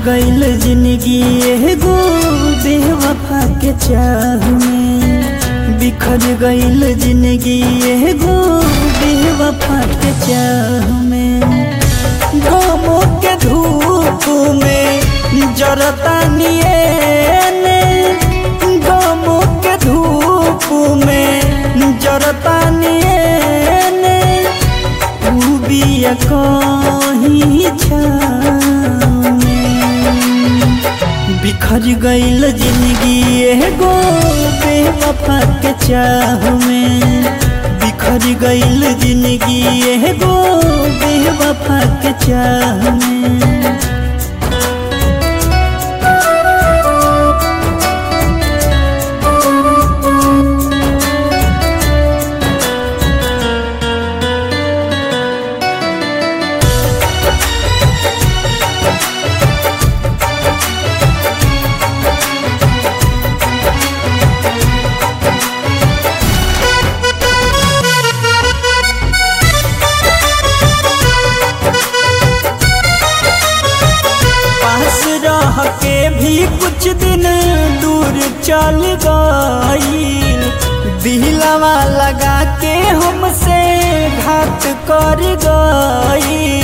गईल जिंदगी एगो बेवफा के चाह में बिखर गईल जिंदगी एगो बेवफा के चाह में गमों के धूप में जरता नियने गमों के धूप में जरता नियने ऊ बिया कहीं छाँव में। बिखर गईल जिंदगी एगो बेवफा के चाह में बिखर गईल जिंदगी एगो बेवफा के चाह में पास रह के भी कुछ दिन दूर चल गई दिलवा लगा के हमसे घात कर गई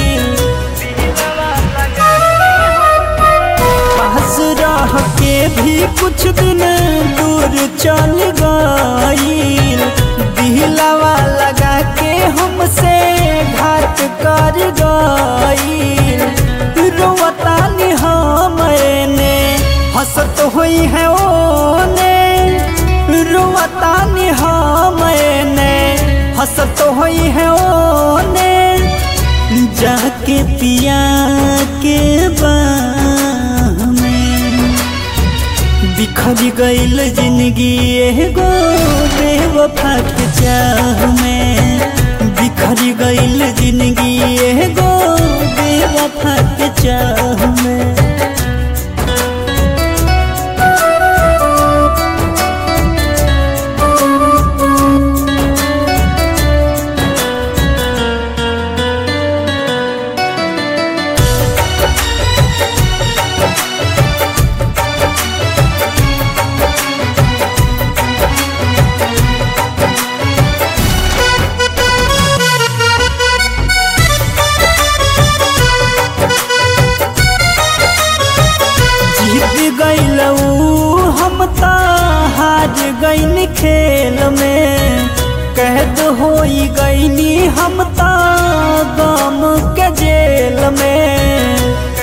पास रह के भी कुछ दिन दूर चल गई दिलवा लगा के हमसे घात कर गई रोवता नि हमने हंसत हुई है ओने रोवता नि हमने हंसत हुई है ओने जाके पिया के बाह में बिखर गईल जिंदगी एगो बेवफा के चाह में बिखर गईल जिंदगी एगो बेवफा के चाह में जीत गईलऊ हम त हार गईन खेल में कैद होई गईनी हम त गम के जेल में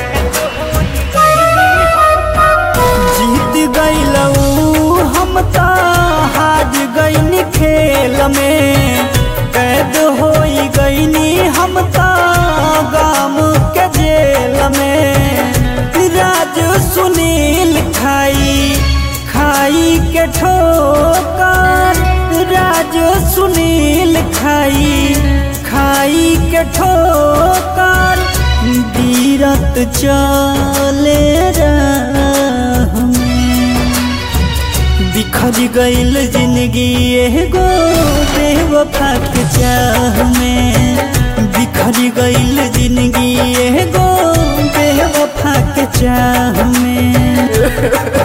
जीत गईलऊ हम त हार गईन खेल में कैद होई गईनी हम त गम के जेल में राज सुनील खाई खाई के ठोकर राज सुनील खाई खाई के ठोकर बीरत चले राह में बिखर गईल जिंदगी एगो बेवफा के चाह में बिखर गईल जिंदगी एगो बेवफा के चाह में